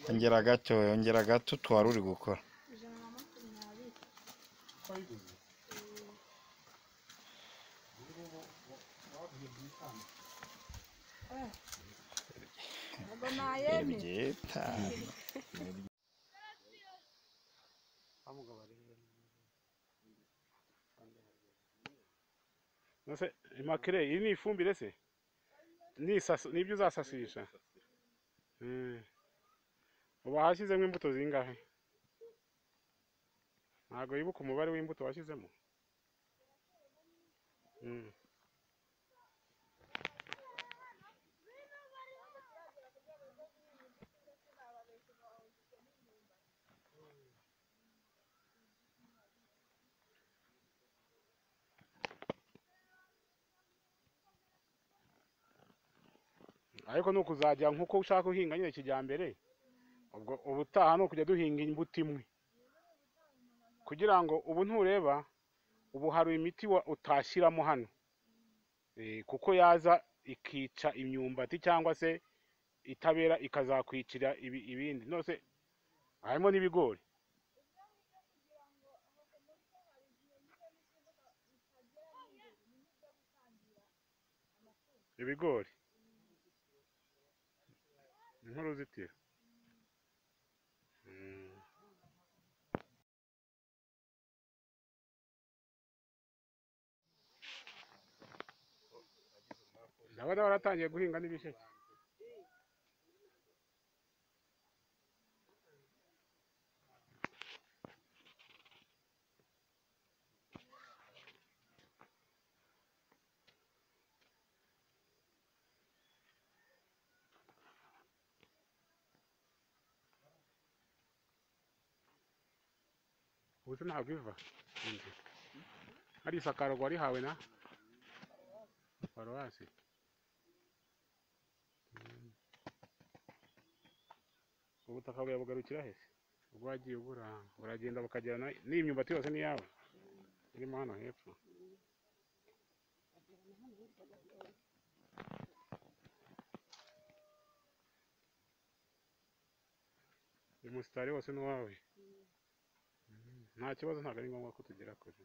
Ongera gato, ongera gato utwara uri gukora. ijana na makumyabiri ko ayiguze Eh, ubu ngubu wavuye mu itanga eh. ntabwo nayemera Ibyita. nose imakire iyi ni ifumbire se ni isasu- ni ibyo uzasasisha Mm. uba hashyizemo imbuto zingahe ntabwo yibuka umubare w'imbuto washyizemo Mm. ariko ni ukuzajya nk'uko ushaka guhinga nyine kijyambere ubwo ubutaha ni ukujya duhinga imbuto imwe kugira ngo ubu ntureba ubu hari imiti wa- utashyiramo hano Eh, kuko yaza ikica imyumbati cyangwa se itabera ikazakwicira ibi- ibindi nose harimo n'ibigori ibigori nk'uruzitiro Mm. ndabona baratangiye guhinga n'ibisheke ubu se ntabwo iva inzu hari isakaro warihawe na paruwasi Mm. ubutaka bwawe bugarukira he se? ubwo wagiye ubura buragenda bukagera na- n'iyi myumbati yose ni iyawe irimo hano hepfo uyu musitari wose ni uwawe nta kibazo ntabwo ari ngombwa ko tugera kure